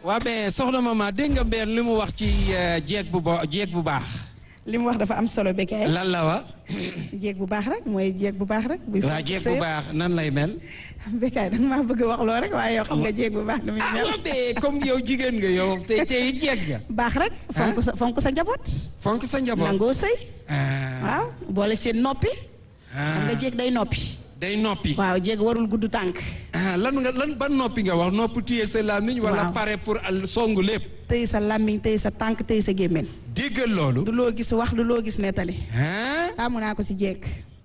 waa mais soxna mama dégg nga mbeer li mu wax ci jeeg bu bo jeeg bu baax. li mu wax dafa am solo Bécaye. lan la wax. jéeg bu baax rek mooy jéeg bu baax rek. buy waa jeeg bu baax nan lay mel. Bécaye da nga maa bëgg a wax loo rek waaye yow xam nga jéeg bu baax nu muy ah mel. waa mais comme yow jigéen nga yow te te it jeeg nga. baax rek. fonk sa fonk sa njaboot. fonk sa njaboot. nangoo sëy. ah waaw boole ci noppi. xam nga ah jéeg day noppi. day noppi. waaw jéeg warul gudd tànk. ah lan nga lan ban noppi nga wax nopp téye sa làmmiñ wala Waaw. pare pour al songu lépp. tëy sa làmmiñ tëy sa tànk tëy sa gémmiñ déggal loolu. du loo gis wax du loo gis nettali. ah taamu naa ko si jéeg.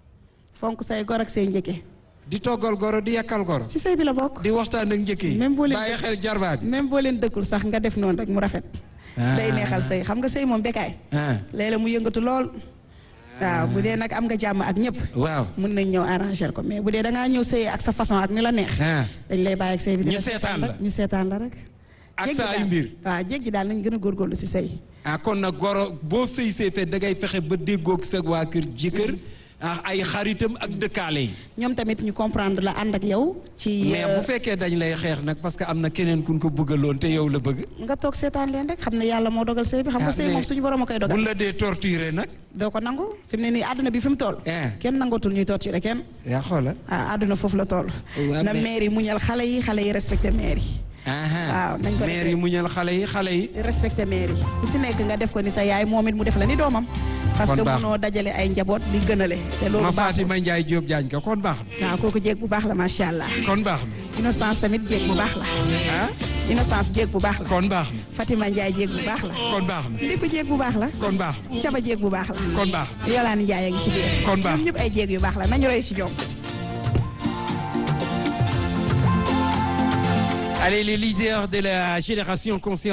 fonk say gor ak say njëkke. di toggal goro di yakkal goro. si sëy bi la bokk. di waxtaan ak njëkk yi. Même boo leen- bàyyi xel jarbaat yi. même boo leen dëkkul sax nga def noonu rek mu rafet. Ah. day neexal sëy xam nga sëy moom Bécaye. ah léeg-léeg mu yëngatu lool. waaw bu dee nag am nga jàmm ak ñëpp. waaw. mën nañ ñëw arranger ko mais bu dee da ngaa ñëw sëy ak sa façon ak ni la neex. ah dañ lay bàyyi ak sëy bi. di Ñu la seetaan la. rek ñu seetaan la rek. ak Jéggi sa ay daal. mbir. waaw jéggi daal nañ gën a góorgóorlu si sëy. ah kon nag goro boo sëy see fe da ngay fexe ba déggoog sa waa kër jëkkër ah ay xaritam ak dëkkaale yi. ñoom tamit ñu comprendre la ànd ak yow. ci mais bu fekkee dañ lay xeex nag parce que am na keneen kun ko bëggaloon te yow la bëgg. nga toog seetaan leen rek xam ne yàlla moo dogal sëy bi xam nga Ah, sëy mais moom suñu borom a koy dogal. buñ la dee torturer nag. doo ko nangu fi mu ne nii àdduna bi fi mu toll. Eh. kenn nangootul ñuy torturer kenn. yaa xoolal. ah àdduna foofu la toll. Waaw, na mais- maire yi muñal xale yi xale yi respecté maire yi. waaw nañ ko maire yi muñal xale yi xale yi. respecté maire yi ku si nekk nga def ko ni sa yaay moom it mu def la ni doomam. parce Kon que baax. munoo dajale ay njaboot di gënale. te ma loolu baaxul Fatima Ndiaye Diop Diagne ko kon baax na. waaw kooku jéeg bu baax la macha allah. kon baax na. innocence tamit jéeg bu baax la. ah innocence jéeg bu baax la. kon baax na. Fatima Ndiaye jéeg bu baax la. kon baax na. Ndikku jéeg bu baax la. kon baax na. Caba jéeg bu baax la. kon baax na. Yolaani Ndiaye a ngi ci biir. Kon baax. ñoom ñëpp ay jéeg yu baax la nañu roy ci ñoom. Allez, les leaders de la génération consciente.